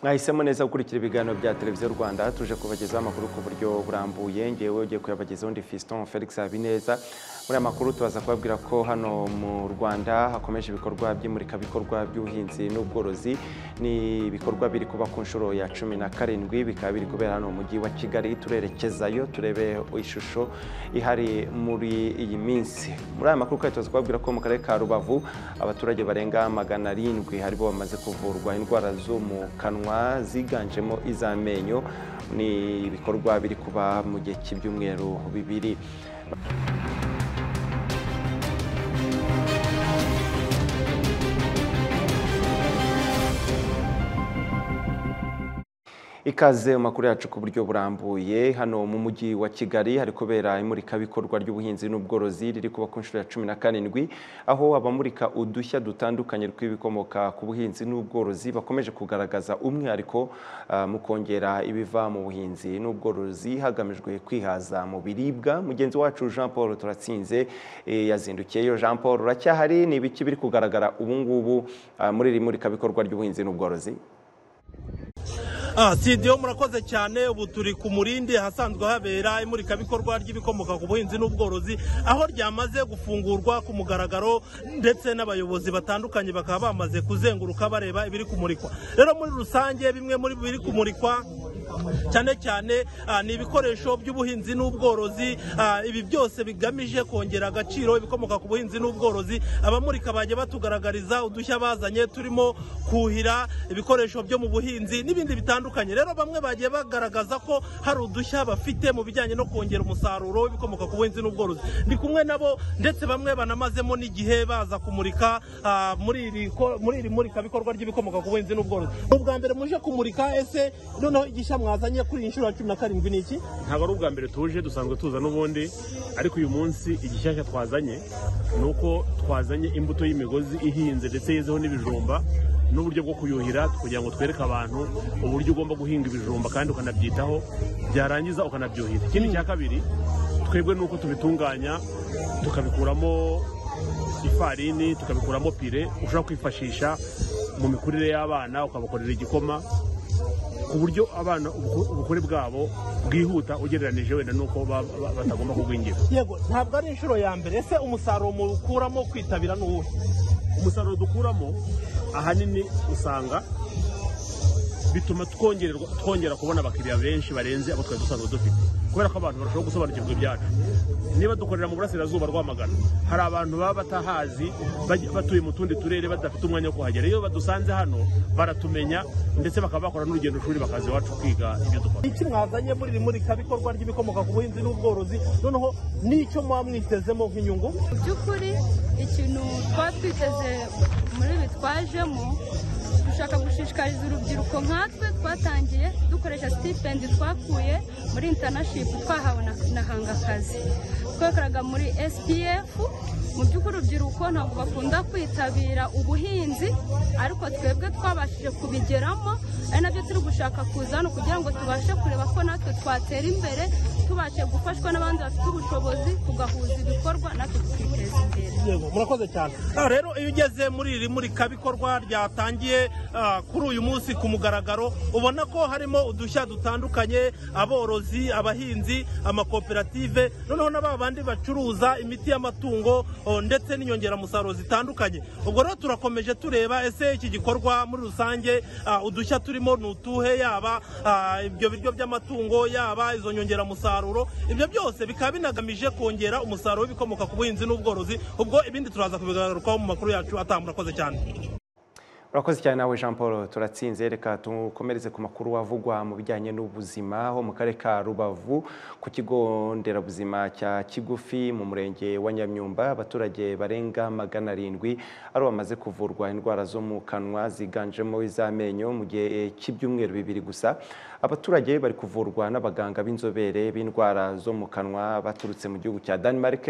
mwahisemo neza gukurikira ibiganiro bya televiziyo rwanda tuje kubagezaho amakuru ku buryo burambuye ngewe ugiye kuyabagezaho undi fiston felix habineza muri aya makuru tubaza kubabwira ko hano mu rwanda hakomeje ibikorwa by'imurikabikorwa by'ubuhinzi n'ubworozi ni ibikorwa biri kuba ku nshuro ya cumi na karindwi bikaba biri kubera hano mu mujyi wa kigali turerekezayo turebe ishusho ihari muri iyi minsi muri aya makuru kandi tubaza kubabwira ko mu karere ka rubavu abaturage barenga magana arindwi haribo bamaze kuvurwa indwara zo mu kanwa ziganjemo iz'amenyo ni ibikorwa biri kuba mu gihe cy'ibyumweru bibiri ikaze mu makuru yacu ku buryo burambuye hano mu mujyi wa kigali hari kubera imurikabikorwa ry'ubuhinzi n'ubworozi riri kuba ku nshuro ya cumi na karindwi aho abamurika udushya dutandukanye tw'ibikomoka ku buhinzi n'ubworozi bakomeje kugaragaza umwihariko mu kongera ibiva mu buhinzi n'ubworozi hagamijwe kwihaza mu biribwa mugenzi wacu jean paul turatsinze yazindukiyeyo jean paul uracyahari ni ibiki biri kugaragara ubu ngubu muri iri murikabikorwa ry'ubuhinzi n'ubworozi sidiyo murakoze cyane ubu turi ku murindi ahasanzwe habera imurikabikorwa ry'ibikomoka ku buhinzi n'ubworozi aho ryamaze gufungurwa ku mugaragaro ndetse n'abayobozi batandukanye bakaba bamaze kuzenguruka bareba ibiri kumurikwa rero muri rusange bimwe muri biri kumurikwa cyane cyane ni ibikoresho by'ubuhinzi n'ubworozi ibi byose bigamije kongera agaciro ibikomoka ku buhinzi n'ubworozi abamurika bajya batugaragariza udushya bazanye turimo kuhira ibikoresho byo mu buhinzi n'ibindi bitandukanye rero bamwe bagiye bagaragaza ko hari udushya bafite mu bijyanye no kongera umusaruro w'ibikomoka ku buhinzi n'ubworozi ndi kumwe nabo ndetse bamwe banamazemo n'igihe baza kumurika muri iri murikabikorwa ry'ibikomoka ku buhinzi n'ubworozi ni ubwa mbere muje kumurika ese noneho igishya mwazanye kuri iyi nshuro ya cumi na karindwi ni iki ntabwo ari ubwa mbere tuje dusanzwe tuza n'ubundi ariko uyu munsi igishyashya twazanye ni uko twazanye imbuto y'imigozi ihinze ndetse yezeho n'ibijumba n'uburyo bwo kuyuhira kugira ngo twereke abantu uburyo ugomba guhinga ibijumba kandi ukanabyitaho byarangiza ukanabyuhira ikindi cya kabiri twebwe ni uko tubitunganya tukabikuramo ifarini tukabikuramo pire ushobora kwifashisha mu mikurire y'abana ukabakorera igikoma ku buryo abana ubukure bwabo bwihuta ugereranije wenda n'uko batagomba kugwingira yego ntabwo ari inshuro ya mbere ese umusaruro muwukuramo kwitabira ni uwuhe umusaruro dukuramo ahanini usanga bituma twongera kubona abakiriya benshi barenze abo twari dusanzwe dufite kubera ko abantu barushaho gusobanukirwa ibyacu niba dukorera mu burasirazuba rwamagana hari abantu baba batahazi batuye mu tundi turere badafite umwanya wo kuhagera iyo badusanze hano baratumenya ndetse bakaba bakora n'urugendo shuri bakaza iwacu kwiga ibyo dukora iki mwazanye muri iri murikabikorwa ry'ibikomoka ku buhinzi n'ubworozi noneho n'icyo muba mwitezemo nk'inyungu mu by'ukuri ikintu twaba twiteze muri ibi twajemo dushaka gushishikariza urubyiruko nkatwe twatangiye dukoresha sitipendi twakuye muri intanashipu twahawe na hangakazi twakoraga muri SPF mu by'ukuri urubyiruko ntabwo bakunda kwitabira ubuhinzi ariko twebwe twabashije kubigeramo ari nabyo turi gushaka kuza hano kugira ngo tubashe kureba ko natwe twatera imbere tubashe gufashwa n'abandi bafite ubushobozi tugahuza ibikorwa natwe tukiteza imbere murakoze cyane rero iyo ugeze muri iri murikabikorwa ryatangiye kuri uyu munsi ku mugaragaro ubona ko harimo udushya dutandukanye aborozi abahinzi amakoperative noneho n'aba bandi bacuruza imiti y'amatungo ndetse n'inyongeramusaruro zitandukanye ubwo rero turakomeje tureba ese iki gikorwa muri rusange udushya turimo ni utuhe yaba ibyo biryo by'amatungo yaba izo nyongeramusaruro ibyo byose bikaba binagamije kongera umusaruro w'ibikomoka ku buhinzi n'ubworozi ubwo ibindi turaza kubigarukaho mu makuru yacu ataha murakoze cyane urakoze cyane nawe jean paul turatsinze reka tukomereze ku makuru avugwa mu bijyanye n'ubuzima aho mu karere ka rubavu ku kigo nderabuzima cya kigufi mu murenge wa nyamyumba abaturage barenga magana arindwi ari bamaze kuvurwa indwara zo mu kanwa ziganjemo iz'amenyo mu gihe cy'ibyumweru bibiri gusa abaturage bari kuvurwa n'abaganga b'inzobere b'indwara zo mu kanwa baturutse mu gihugu cya denmark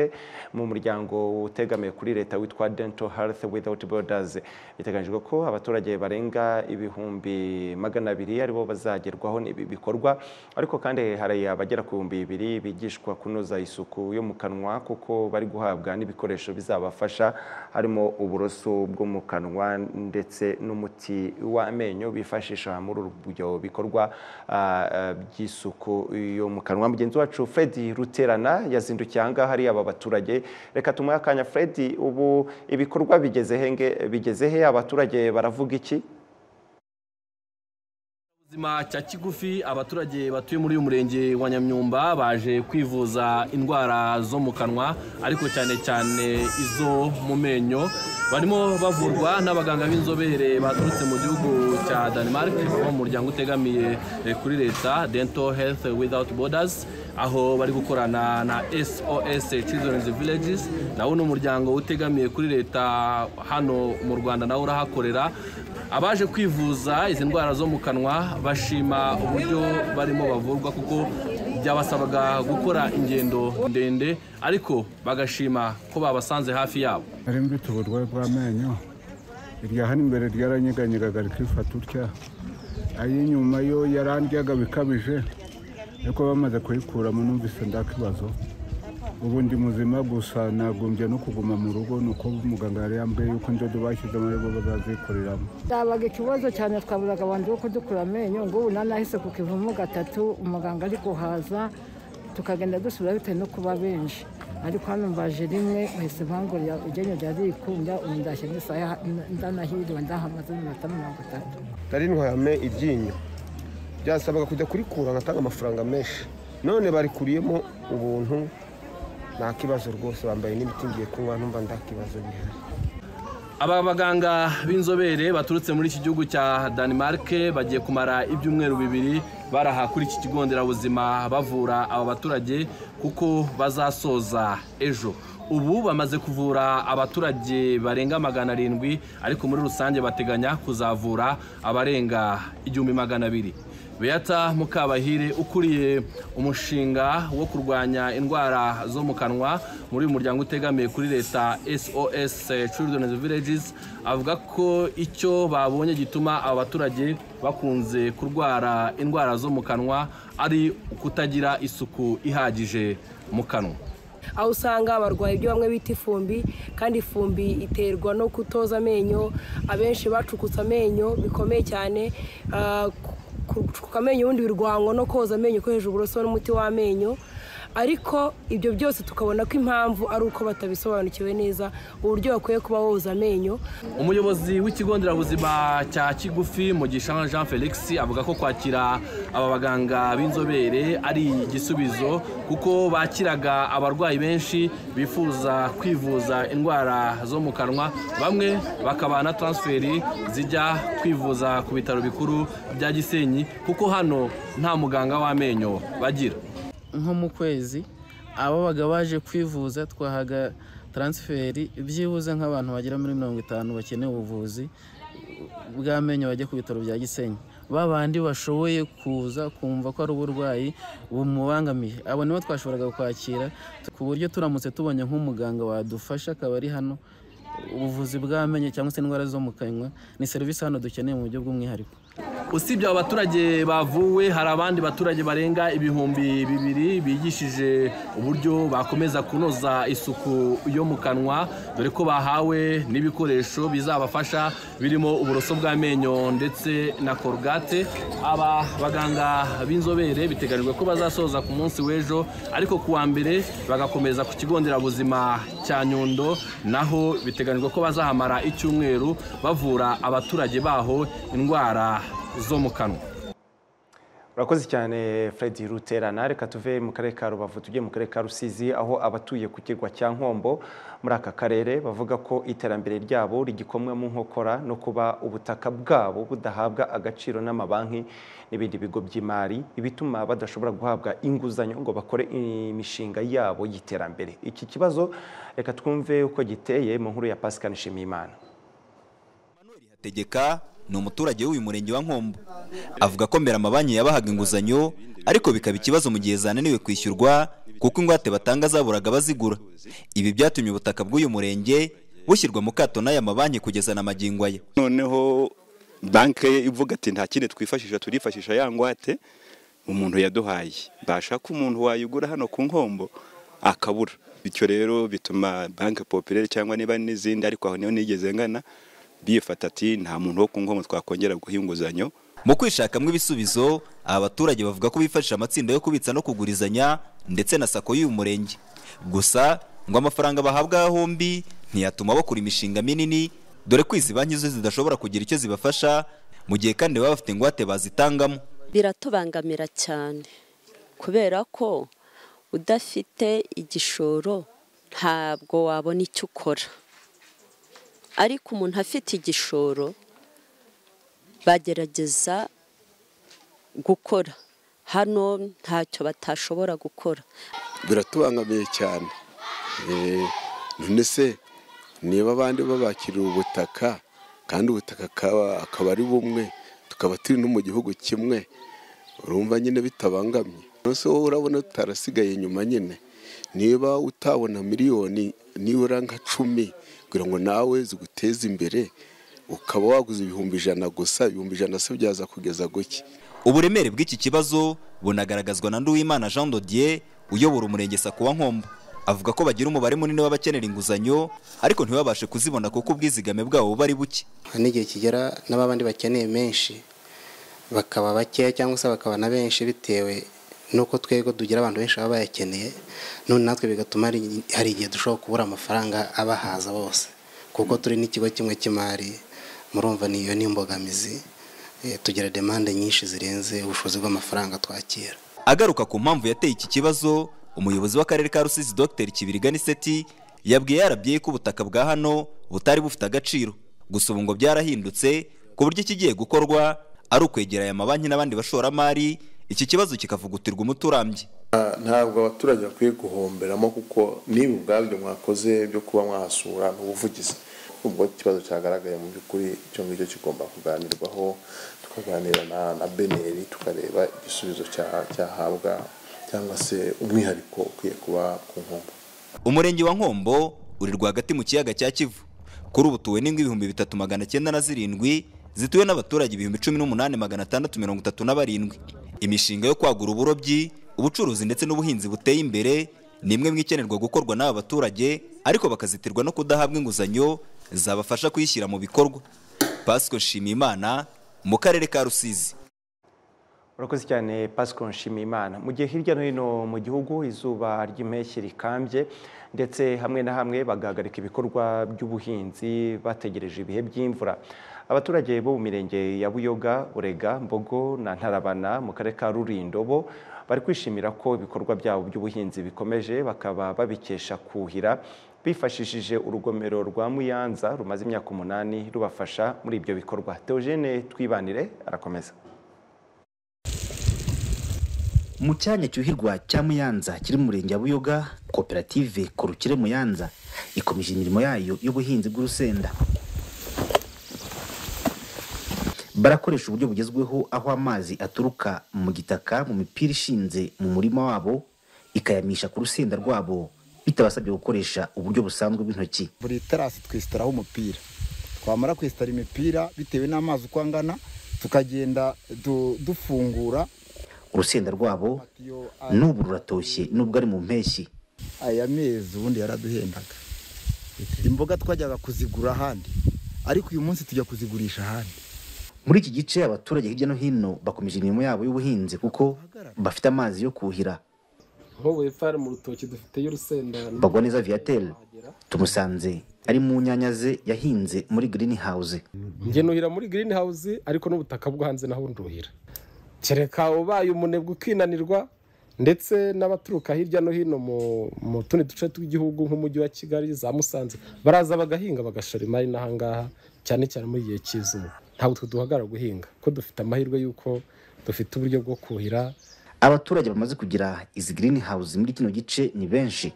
mu muryango utegamiye kuri leta witwa dental health without borders biteganyijwe ko abaturage barenga ibihumbi magana abiri aribo bazagerwaho n'ibi bikorwa ariko kandi hari abagera ku bihumbi bibiri bigishwa kunoza isuku yo mu kanwa kuko bari guhabwa n'ibikoresho bizabafasha harimo uburoso bwo mu kanwa ndetse n'umuti w'amenyo bifashisha muri ubu buryo bikorwa ah, ah, by'isuku yo mu kanwa mugenzi wacu fred ruterana yazindukiye ahangaha hari aba baturage reka tumuhe akanya fred ubu ibikorwa bigeze henge bigeze he abaturage baravuga iki Ubuzima cya kigufi abaturage batuye muri uyu murenge wa Nyamyumba baje kwivuza indwara zo mu kanwa ariko cyane cyane izo mu menyo barimo bavurwa n'abaganga b'inzobere baturutse mu gihugu cya Denmark bo mu muryango utegamiye eh, kuri leta Dental Health Without Borders aho bari gukorana na SOS Children's Villages nawo ni umuryango utegamiye kuri leta hano mu Rwanda nawo urahakorera abaje kwivuza izi ndwara zo mu kanwa bashima uburyo barimo bavurwa kuko byabasabaga gukora ingendo ndende ariko bagashima ko babasanze hafi yabo nari mfite uburwayi bw'amenyo irya hano imbere ryaranyeganyega rikifata utya ay'inyuma yo yarandyaga bikabije ariko bamaze kuyikuramo numvise nda kibazo ubu ndi muzima gusa nagumbye no kuguma mu rugo ni uko muganga yari yambaye yuko indodo bashyizemo aribo bazazikoreramo byabaga ikibazo cyane twaburaga abantu bo kudukura amenyo ngo ubu nanahise ku kivumu gatatu umuganga ari guhaza tukagenda dusubira bitewe no kuba benshi ariko hano mbaje rimwe bahise bangurira iryinyo ryari rikunda ubu ndashye n'isaha ndanahiriwe ndahamaze iminota mirongo itatu nari ntwayame iryinyo byasabaga kujya kurikura ngatanga amafaranga menshi none barikuriyemo ubuntu nta kibazo rwose bambaye n'imiti ngiye kunywa numva nta kibazo bihari aba baganga b'inzobere baturutse muri iki gihugu cya Denmark bagiye kumara ibyumweru bibiri baraha kuri iki kigo nderabuzima bavura aba baturage kuko bazasoza ejo ubu bamaze kuvura abaturage barenga magana arindwi ariko muri rusange bateganya kuzavura abarenga igihumbi magana abiri Beata Mukabahire ukuriye umushinga wo kurwanya indwara zo mu kanwa muri uyu muryango utegamiye kuri leta SOS Children's Villages avuga ko icyo babonye gituma aba baturage bakunze kurwara indwara zo mu kanwa ari ukutagira isuku ihagije mu kanwa aho usanga barwaye ibyo bamwe bita ifumbi kandi ifumbi iterwa no kutoza amenyo abenshi bacukutse amenyo bikomeye cyane ah, ku- ku- gucukuka amenyo ubundi birwanywa no koza amenyo ukoresheje uburoso n'umuti w'amenyo ariko ibyo byose tukabona ko impamvu ari uko batabisobanukiwe neza uburyo bakwiye kuba boza amenyo umuyobozi w'ikigo nderabuzima cya kigufi mugisha jean felix avuga ko kwakira aba baganga b'inzobere ari igisubizo kuko bakiraga abarwayi benshi bifuza kwivuza indwara zo mu kanwa bamwe bakabaha na taransiferi zijya kwivuza ku bitaro bikuru bya gisenyi kuko hano nta muganga w'amenyo bagira nko mu kwezi ababaga baje kwivuza twahaga taransiferi byibuze nk'abantu bagera muri mirongo itanu bakeneye ubuvuzi bw'amenyo bajya ku bitaro bya gisenyi ba bandi bashoboye kuza kumva ko ari uburwayi bumubangamiye abo nibo twashoboraga kwakira ku buryo turamutse tubonye nk'umuganga wadufasha akaba ari hano ubuvuzi bw'amenyo cyangwa se indwara zo mu kanwa ni serivisi hano dukeneye mu buryo bw'umwihariko usibye aba baturage bavuwe hari abandi baturage barenga ibihumbi bibiri bigishije uburyo bakomeza kunoza isuku yo mu kanwa dore ko bahawe n'ibikoresho bizabafasha birimo uburoso bw'amenyo ndetse na korugate aba baganga b'inzobere biteganyijwe ko bazasoza ku munsi w'ejo ariko ku wa mbere bagakomeza ku kigo nderabuzima cya nyundo naho biteganyijwe ko bazahamara icyumweru bavura abaturage baho indwara zo mu kanwa urakoze cyane fred ruterana reka tuve mu karere ka rubavu tujye mu karere ka rusizi aho abatuye ku kirwa cya nkombo muri aka karere bavuga ko iterambere ryabo rigikomwe mu nkokora no kuba ubutaka bwabo budahabwa agaciro n'amabanki n'ibindi bigo by'imari ibituma badashobora guhabwa inguzanyo ngo bakore imishinga yabo y'iterambere iki kibazo reka twumve uko giteye mu nkuru ya pascal nshimiyimana tegeka ni umuturage w'uyu murenge wa nkombo avuga ko mbere amabanki yabahaga inguzanyo ariko bikaba ikibazo mu gihe zananiwe kwishyurwa kuko ingwate batanga zaburaga bazigura ibi byatumye ubutaka bw'uyu murenge bushyirwa mu kato n'aya mabanki kugeza na magingo aya noneho banki ivuga ati nta kindi twifashisha turifashisha ya ngwate umuntu yaduhaye bashaka umuntu wayigura hano ku nkombo akabura bityo rero bituma banki popirere cyangwa niba n'izindi ariko aho niho nigeze ngana bifata ati nta muntu wo ku nkombo twakongera guha inguzanyo mu kwishakamo ibisubizo aba baturage bavuga ko bifashisha amatsinda yo kubitsa no kugurizanya ndetse na sako y'uyu murenge gusa ngo amafaranga bahabwa hombi ntiyatuma bakora imishinga minini dore ko izi banki zo zidashobora kugira icyo zibafasha mu gihe kandi baba bafite ingwate bazitangamo biratubangamira cyane kubera ko udafite igishoro ntabwo wabona icyo ukora ariko umuntu afite igishoro bagerageza gukora hano ntacyo batashobora gukora biratubangamiye cyane none se niba abandi babakiriye ubutaka kandi ubutaka akaba ari bumwe tukaba turi no mu gihugu kimwe urumva nyine bitabangamye munsi wowe urabona utarasigaye nyuma nyine niba utabona miliyoni nibura nka cumi kugira ngo nawe ziguteze imbere ukaba waguze ibihumbi ijana gusa ibihumbi ijana se byaza kugeza guke uburemere bw'iki kibazo bunagaragazwa na nduwimana jean dodier uyobora umurenge sako wa nkombo avuga ko bagira umubare munini w'abakenera inguzanyo ariko ntibabashe kuzibona kuko ubwizigame bwabo buba ari buke hari n'igihe kigera n'abandi bakeneye menshi bakaba bakeya cyangwa se bakaba na benshi bitewe nuko twego tugira abantu benshi baba bayakeneye none natwe bigatuma hari igihe dushobora kubura amafaranga abahaza bose kuko turi n'ikigo kimwe cy'imari murumva niyo ni imbogamizi tugira demande nyinshi zirenze ubushobozi bw'amafaranga twakira agaruka ku mpamvu yateye iki kibazo umuyobozi w'akarere ka rusizi dr kibirigani seti yabwiye yarabye ko ubutaka bwa hano butari bufite agaciro gusa ubu ngo byarahindutse ku buryo ikigiye gukorwa ari ukwegera aya mabanki n'abandi bashoramari iki kibazo kikavugutirwa umuti urambye ntabwo abaturage bakwiye guhomberamo kuko niba ubwabyo mwakoze byo kuba mwahasura ni ubuvugizi ubwo ikibazo cyagaragaye mu by'ukuri icyo ngicyo kigomba kuganirwaho tukaganira na beneri tukareba igisubizo cyahabwa cyangwa se umwihariko ukwiye kuba ku nkombo umurenge wa nkombo uri rwagati mu kiyaga cya kivu kuri ubu tuwe n'ingo ibihumbi bitatu magana cyenda na zirindwi zituwe n'abaturage ibihumbi cumi n'umunani magana atandatu mirongo itatu na barindwi imishinga yo kwagura uburobyi ubucuruzi ndetse n'ubuhinzi buteye imbere ni imwe mu ikenerwa gukorwa n'aba baturage ariko bakazitirwa no kudahabwa inguzanyo zabafasha kuyishyira mu bikorwa pasiko nshimiyimana mu karere ka rusizi urakoze cyane pasiko nshimiyimana mu gihe hirya no hino mu gihugu izuba ry'impeshyi rikambye ndetse hamwe na hamwe bagahagarika ibikorwa by'ubuhinzi bategereje ibihe by'imvura abaturage bo mu mirenge ya buyoga burega mbogo na ntarabana mu karere ka rurindobo bari kwishimira ko ibikorwa byabo by'ubuhinzi bikomeje bakaba babikesha kuhira bifashishije urugomero rwa muyanza rumaze imyaka umunani rubafasha muri ibyo bikorwa Theogene twibanire arakomeza mu cyanya cyuhirwa cya muyanza kiri mu murenge wa buyoga koperative korukire muyanza ikomeje imirimo yayo y'ubuhinzi bw'urusenda barakoresha uburyo bugezweho aho amazi aturuka mu gitaka mu mipira ishinze mu murima wabo ikayamisha ku rusenda rwabo bitabasabye gukoresha uburyo busanzwe bw'intoki buri terasi twisitaraho umupira twamara kwisitara imipira bitewe n'amazi uko angana tukagenda dufungura urusenda rwabo n'ubu ruratoshye n'ubwo ari mu mpeshyi aya mezi ubundi yaraduhendaga imboga twajyaga kuzigura ahandi ariko uyu munsi tujya kuzigurisha ahandi muri iki gice abaturage hirya no hino bakomeje imirimo yabo y'ubuhinzi kuko bafite amazi yo kuhira nk'ubu hepfo hari mu rutoki dufiteyo urusenda bagwa neza viyatel tumusanze ari mu nyanya ze yahinze muri girini hawuze ngenuhira muri girini hawuze ariko n'ubutaka bwo hanze naho nduhira kereka ubaye umunebwe ukinanirwa ndetse n'abaturuka hirya no hino mu tundi duce tw'igihugu nk'umujyi wa kigali za musanze baraza bagahinga bagashora imari n'ahangaha cyane cyane muri igihe cy'izuba ntabwo twe duhagarara guhinga ko dufite amahirwe y'uko dufite uburyo bwo kuhira abaturage bamaze kugira izi girini hawuzi muri kino gice ni benshi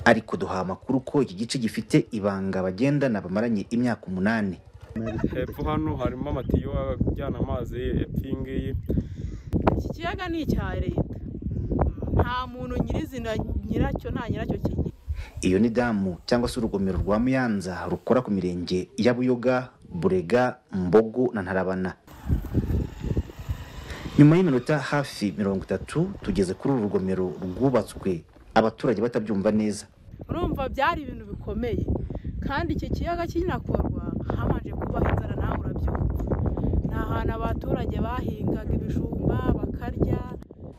ariko duha amakuru ko iki gice gifite ibanga bagendana bamaranye imyaka umunani hepfo hano harimo amatiyo ajyana amazi hepfo iyi ngiyi iki kiyaga ni icya leta nta muntu nyirizina nyiracyo nta nyiracyo kigira iyo ni damu cyangwa se urugomero rwa muyanza rukora ku mirenge ya buyoga burega mbogo na ntarabana nyuma y'iminota hafi mirongo itatu tugeze kuri uru rugomero rwubatswe abaturage batabyumva neza urumva byari ibintu bikomeye kandi iki kiyaga kinakorwa habanje kubaho inzara nawe urabyumva ni ahantu abaturage bahingaga ibijumba bakarya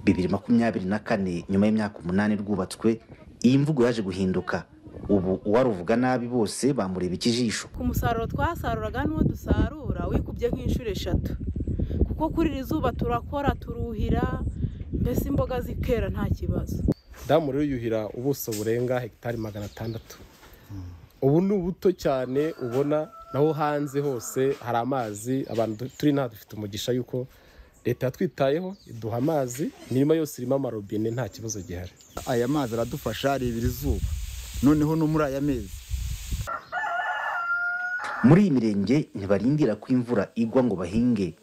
bibiri makumyabiri na kane nyuma y'imyaka umunani rwubatswe iyi mvugo yaje guhinduka ubu uwaruvuga nabi bose bamureba ikijisho ku musaruro twasaruraga n'uwo dusarura wikubye nk'inshuro eshatu kuko kuri iri zuba turakora turuhira mbese imboga zikera nta kibazo damu rero yuhira ubuso burenga hegitari magana atandatu ubu ni ubuto cyane ubona naho hanze hose hari amazi abantu turi nta dufite umugisha yuko leta yatwitayeho iduha amazi imirima yose irimo amarobine nta kibazo gihari aya mazi aradufasha rebera izuba noneho no muri aya mezi muri iyi mirenge ntibarindira ko imvura igwa ngo bahinge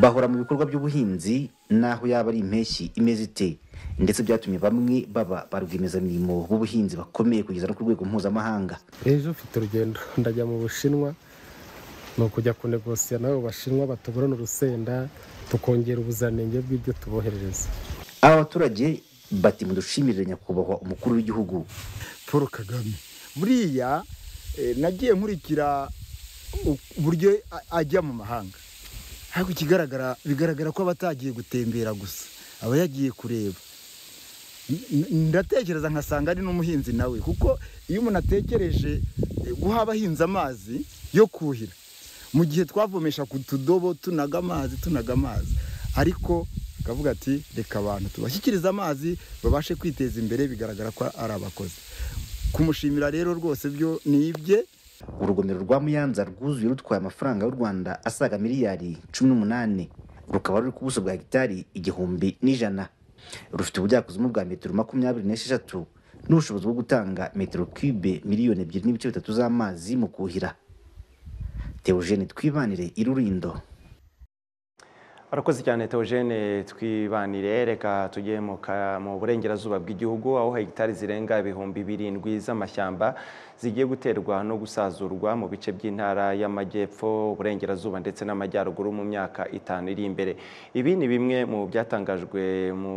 bahora mu bikorwa by'ubuhinzi n'aho yaba ari impeshyi imeze ite ndetse byatumye bamwe baba ba rwiyemezamirimo b'ubuhinzi bakomeye kugeza no ku rwego mpuzamahanga ejo mfite urugendo ndajya mu bushinwa ni ukujya kunegosiya nabo bashinwa batuburana urusenda tukongera ubuziranenge bw'ibyo tuboherereza aba baturage bati mudushimire nyakubahwa umukuru w'igihugu paul kagame buriya eh, nagiye nkurikira u- uburyo a- ajya mu mahanga ariko ikigaragara bigaragara ko aba atagiye gutembera gusa aba yagiye kureba N- n- ndatekereza nkasanga ari n'umuhinzi nawe kuko iyo umuntu atekereje eh, guha abahinzi amazi yo kuhira mu gihe twavomesha ku tudobo tunaga amazi tunaga amazi ariko akavuga ati reka abantu tubashyikirize amazi babashe kwiteza imbere bigaragara ko ari abakozi kumushimira rero rwose byo ni ibye urugomero rwa muyanza rwuzuye rutwaye amafaranga y'u rwanda asaga miliyari cumi n'umunani rukaba ruri ku buso bwa hegitari igihumbi n'ijana rufite ubujyakuzimu bwa metero makumyabiri n'esheshatu n'ubushobozi bwo gutanga metero kibe miliyoni ebyiri n'ibice bitatu z'amazi mu kuhira teogene twibanire irurindo Arakoze cyane Theogene twibanire reka tujye mu ka- mu burengerazuba bw'igihugu aho hegitari zirenga ibihumbi birindwi z'amashyamba zigiye guterwa no gusazurwa mu bice by'intara y'amajyepfo uburengerazuba ndetse n'amajyaruguru mu myaka itanu iri imbere ibi ni bimwe mu byatangajwe mu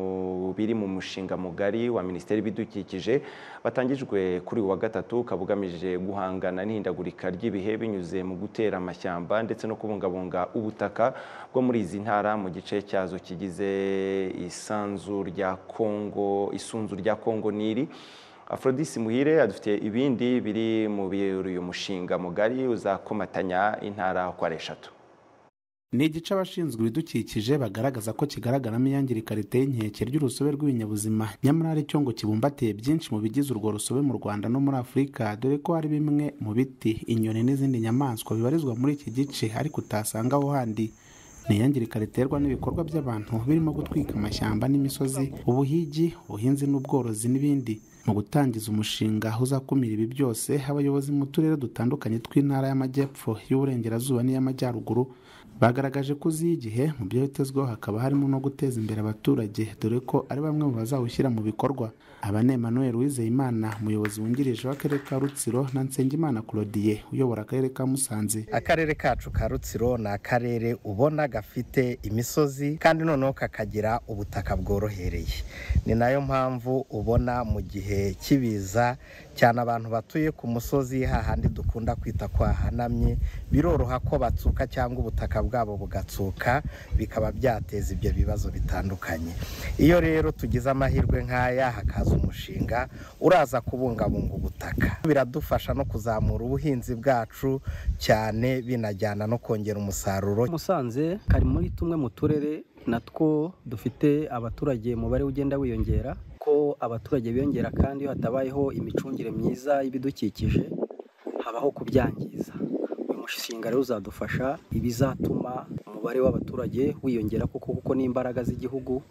biri mu mushinga mugari wa minisiteri y'ibidukikije watangijwe kuri uyu wa gatatu ukaba ugamije guhangana n'ihindagurika ry'ibihe binyuze mu gutera amashyamba ndetse no kubungabunga ubutaka bwo muri izi ntara mu gice cyazo kigize isanzu rya Kongo isunzu rya Kongo Nili Aphrodis Muhire adufite ibindi biri mu biri uyu mushinga mugari uzakomatanya intara uko ari eshatu ni igice abashinzwe ibidukikije bagaragaza ko kigaragaramo iyangirika riteye inkeke ry'urusobe rw'ibinyabuzima nyamara ari cyo ngo kibumbatiye byinshi mu bigize urwo rusobe mu rwanda no muri afurika dore ko hari bimwe mu biti inyoni n'izindi nyamaswa bibarizwa muri iki gice ariko utasanga aho handi ni iyangirika riterwa n'ibikorwa by'abantu birimo gutwika amashyamba n'imisozi ubuhigi ubuhinzi n'ubworozi n'ibindi mu gutangiza umushinga uzakumira ibi byose abayobozi mu turere dutandukanye tw'intara y'amajyepfo y'uburengerazuba n'iy'amajyaruguru bagaragaje ko uzi igihe mu byo bitezweho hakaba harimo no guteza imbere abaturage dore ko ari bamwe mu bazawushyira mu bikorwa abane Emmanuel Uwizeyimana umuyobozi wungirije w'akarere ka Rutsiro na Nsengimana Claudie uyobora akarere ka Musanze akarere kacu ka rutsiro ni akarere ubona gafite imisozi kandi noneho kakagira ubutaka bworohereye ni nayo mpamvu ubona mu gihe cy'ibiza cyane abantu batuye ku musozi hahandi dukunda kwita ko hahanamye biroroha ko batsuka cyangwa ubutaka bwabo bugatsuka bikaba byateza ibyo bibazo bitandukanye iyo rero tugize amahirwe nk'aya hakaza umushinga uraza kubungabunga ubutaka biradufasha no kuzamura ubuhinzi bwacu cyane binajyana no kongera umusaruro musanze kari muri tumwe mu turere natwo dufite abaturage umubare ugenda wiyongera ko abaturage biyongera kandi iyo hatabayeho imicungire myiza y'ibidukikije habaho kubyangiza uyu mushinga rero uzadufasha ibizatuma mu umubare w'abaturage wiyongera kuko kuko ni imbaraga z'igihugu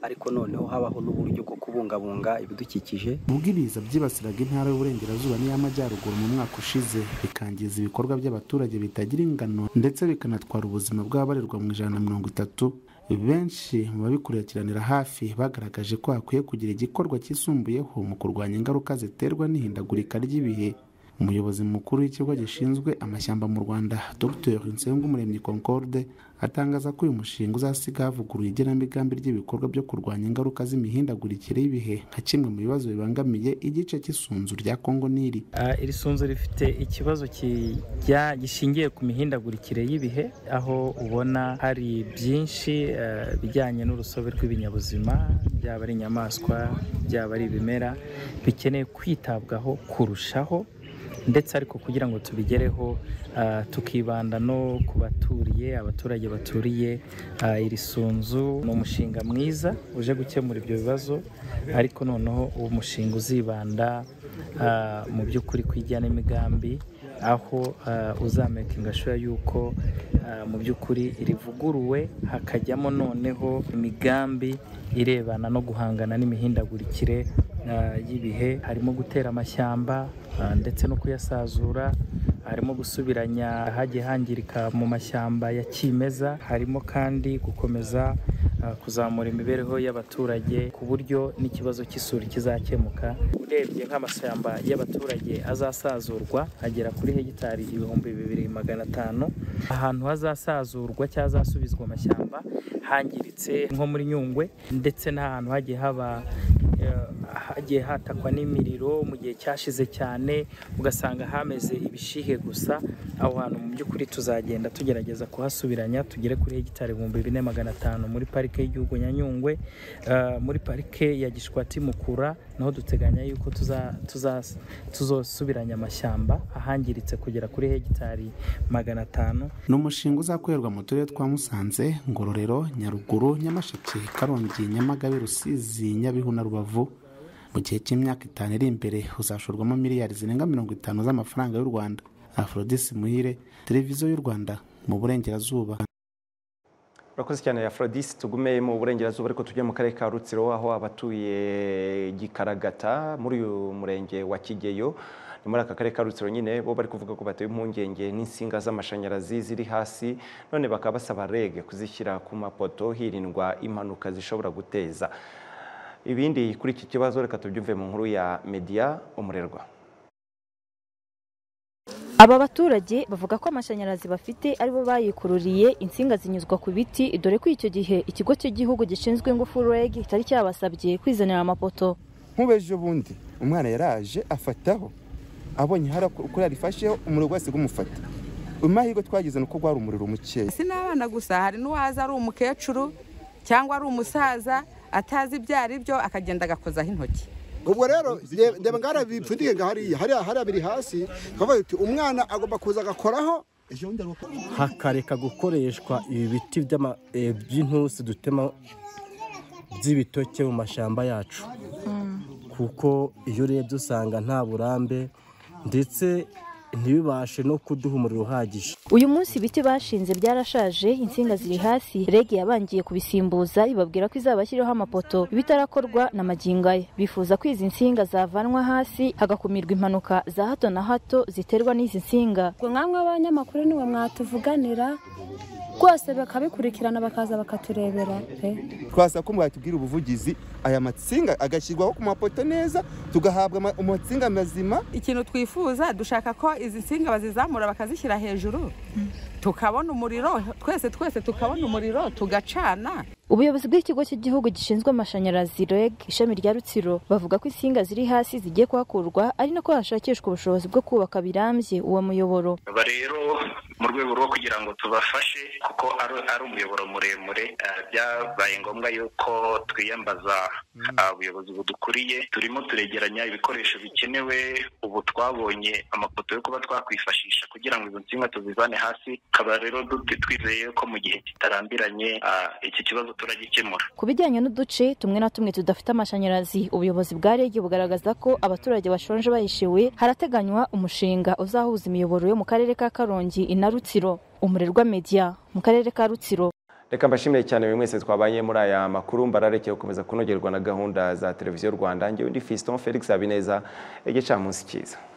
ariko noneho habaho n'uburyo bwo kubungabunga ibidukikije ubwo ibiza byibasiraga intara y'uburengerazuba n'iy'amajyaruguru mu mwaka ushize bikangiza ibikorwa by'abaturage bitagira ingano ndetse bikanatwara ubuzima bw'abarirwa mu ijana na mirongo itatu benshi mu babikurikiranira hafi bagaragaje ko hakwiye kugira igikorwa cyisumbuyeho mu kurwanya ingaruka ziterwa n'ihindagurika ry'ibihe umuyobozi mukuru w'ikigo gishinzwe amashyamba mu rwanda dr nsengumuremyi concorde atangaza ko uyu mushinga uzasiga havuguruye igenamigambi ry'ibikorwa byo kurwanya ingaruka z'imihindagurikire y'ibihe nka kimwe mu bibazo bibangamiye igice cy'isunzu rya kongo niri Ah, iri sunzu rifite ikibazo kijya gishingiye ku mihindagurikire y'ibihe aho ubona hari byinshi eh, bijyanye n'urusobe rw'ibinyabuzima byaba ari inyamaswa byaba ari ibimera bikeneye kwitabwaho kurushaho ndetse ariko kugira ngo tubigereho ah, tukibanda no ku baturiye abaturage baturiye ah, iri sunzu ni umushinga mwiza uje gukemura ibyo bibazo ariko noneho uwo mushinga uzibanda ah, mu by'ukuri ku ijyanamigambi aho ah, uzamekinga shura y'uko ah, mu by'ukuri rivuguruwe hakajyamo noneho imigambi irebana no guhangana n'imihindagurikire ah, y'ibihe harimo gutera amashyamba ah, ndetse no kuyasazura harimo gusubiranya ahagiye hangirika mu mashyamba ya kimeza harimo kandi gukomeza ah, kuzamura imibereho y'abaturage ku buryo n'ikibazo cy'isuri kizakemuka urebye nk'amashyamba y'abaturage azasazurwa agera kuri hegitari ibihumbi bibiri magana atanu ahantu hazasazurwa cyangwa hazasubizwa amashyamba hangiritse nko muri nyungwe ndetse n'ahantu hagiye haba eh, hagiye hatakwa n'imiriro mu gihe cyashize cyane ugasanga hameze ibishihe gusa aho hantu mu by'ukuri tuzagenda tugerageza kuhasubiranya tugere kuri hegitari ibihumbi bine magana atanu muri parike y'igihugu nyanyungwe eh, muri parike ya gishwati mukura naho duteganya yuko tuza- tuza- tuzosubiranya amashyamba ahangiritse kugera kuri hegitari magana atanu ni umushinga uzakorerwa mu turere twa musanze ngororero nyaruguru nyamasheke karongi nyamagabe rusizi nyabihu na rubavu mu gihe cy'imyaka itanu iri imbere uzashorwamo miliyari zirenga mirongo itanu z'amafaranga y'u rwanda aforodisi muhire televiziyo y'u rwanda mu burengerazuba urakoze cyane Aphrodis tugume mu burengerazuba ariko tujye mu karere ka Rutsiro aho abatuye Gikaragata muri uyu murenge wa Kigeyo ni muri aka karere ka Rutsiro nyine bo bari kuvuga ko batewe impungenge n'insinga z'amashanyarazi ziri hasi none bakaba basaba rege kuzishyira ku mapoto hirindwa impanuka zishobora guteza ibindi kuri iki kibazo reka tubyumve mu nkuru ya media umurerwa Aba baturage bavuga ko amashanyarazi bafite aribo bayikururiye insinga zinyuzwa ku biti dore ko icyo gihe ikigo cy'igihugu gishinzwe ingufu REG kitari cyabasabye kwizanira amapoto. nk'ubeje ubundi umwana yaraje afataho abonye hari uko yarifasheho umuriro wese umufata amahirwe twagize ni uko rwari umuriro mukeya si n'abana gusa hari n'uwaza ari umukecuru cyangwa ari umusaza atazi ibyo ari byo akagenda agakozaho intoki ubwo rero reba- reba ngara bipfundike nga hariya hariya hariya biri hasi twavuga tuti umwana agomba kuza agakoraho hakareka gukoreshwa ibi biti by'ama- eh, by'intusi dutema by'ibitoke mu mashyamba yacu kuko iyo urebye usanga nta burambe ndetse ntibibashe no kuduha umuriro uhagije Uyu munsi ibiti bashinze byarashaje insinga ziri hasi REG yabangiye kubisimbuza ibabwira ko izabashyiriho amapoto bitarakorwa na magingo aya. Bifuza ko izi nsinga zavanwa hasi hagakumirwa impanuka za hato na hato ziterwa n'izi nsinga. ubwo mwamwe abanyamakuru niwe mwatuvuganira rwose bakabikurikirana bakaza bakaturebera pe twasaba ko mwatubwira ubuvugizi aya matsinga agashyirwaho ku mapoto neza tugahabwa ama- amatsinga mazima ikintu twifuza dushaka ko izi nsinga bazizamura bakazishyira hejuru tukabona umuriro twese twese tukabona umuriro tugacana Ubuyobozi bw'ikigo cy'igihugu gishinzwe amashanyarazi REG ishami rya Rutsiro bavuga ko insinga ziri hasi zigiye kuhakurwa ari nako hashakishwa ubushobozi bwo kubaka birambye uwo muyoboro. aba rero mu rwego rwo kugira ngo tubafashe kuko ari ari umuyoboro muremure eh, byabaye ngombwa yuko twiyambaza ah, ubuyobozi budukuriye turimo turegeranya ibikoresho bikenewe ubu twabonye amapoto yo kuba twakwifashisha kugira ngo izo nsinga tuzivane hasi tukaba rero du- twizeye ko mu gihe kitarambiranye ah, iki kibazo turagikemura Ku bijyanye n'uduce tumwe na tumwe tudafite amashanyarazi, ubuyobozi bwa REG bugaragaza ko abaturage bashonje bayishiwe harateganywa umushinga uzahuza imiyoboro yo mu karere ka Karongi i na Rutsiro. umurerwa media mu karere ka rutsiro reka mbashimire cyane buri mwese twabanye muri aya makuru mbararekeye gukomeza kunogerwa na gahunda za televiziyo rwanda ngewe ndi fiston felix habineza igicamunsi cyiza